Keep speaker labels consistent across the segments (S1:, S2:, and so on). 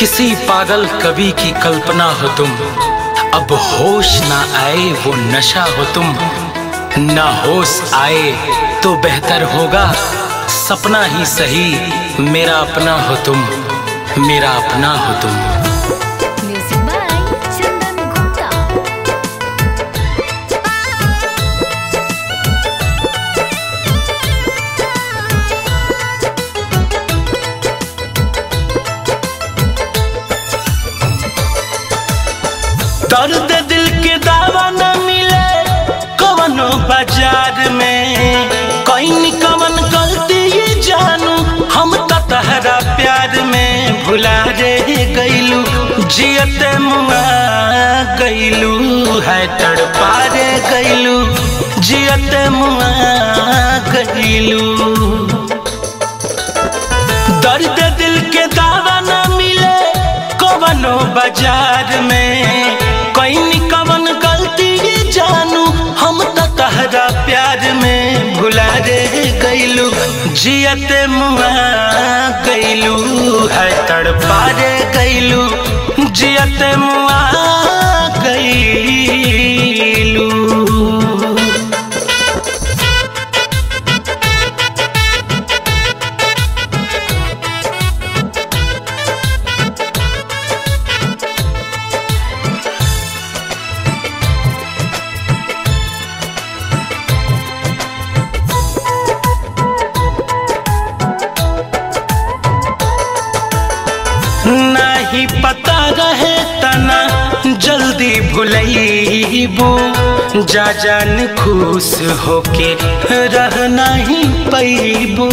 S1: किसी पागल कवि की कल्पना हो तुम अब होश ना आए वो नशा हो तुम ना होश आए तो बेहतर होगा सपना ही सही मेरा अपना हो तुम मेरा अपना हो तुम
S2: Music by Chandan Gupta.
S1: दर्द दिल के दावा न मिले कवनो बाजार में कहीं कवन गलती ये जानू हम तो तहरा प्यार में भुला रे गईलू जियत मुआ गईलू है तड़पा रे गईलू जियत मुआ गईलू दर्द दिल के दावा न मिले कवनो बाजार में कहीं कवन गलती ये जानू हम तो तहरा प्यार में भुला रे गईलू जियत मुआ गईलू है तड़पा रे गईलू जियत मुआ गईलू नहीं पता रहे तना जल्दी भुलैबू जा जान खुश होके रह नहीं पैबू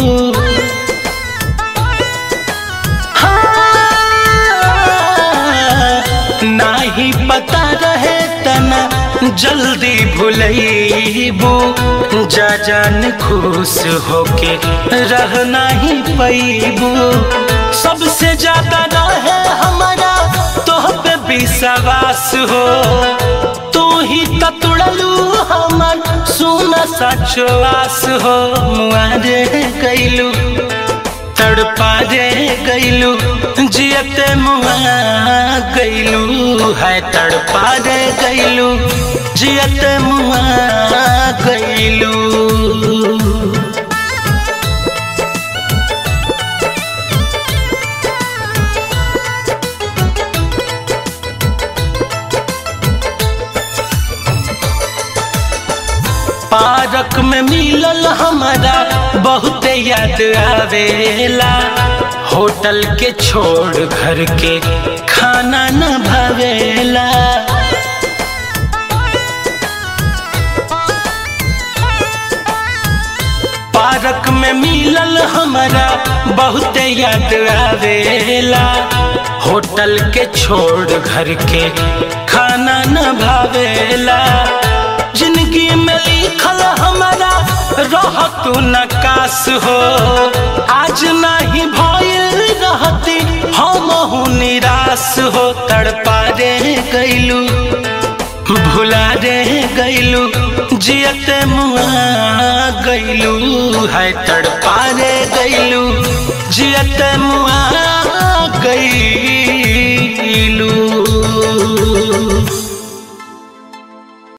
S1: नहीं पता रहे तना जल्दी भुलैबू जा जान खुश होके रह नहीं पैबू सबसे ज्यादा रहे हमारा तोह पे विश्वास हो तू ही तो तुड़लू हमर सुना सचवास हो मुआरे गईलू तड़पा रे गईलू जियते मुआ गईलू है तड़पा रे गईलू जियते मुआ गईलू पार्क में मिलल हमारा बहुत याद आवेला होटल के छोड़ घर के खाना न भावेला पार्क में मिलल हमारा बहुत याद आवेला होटल के छोड़ घर के खाना न भावेला जिंदगी में लिखल हमारा रह तू नकाश हो आज नहीं भइल रहती हम हूँ निराश हो तड़पा रे गईलू भुला रे गईलू जियत मुआ गईलू है तड़पा रे गईलू जियत मुआ गईलू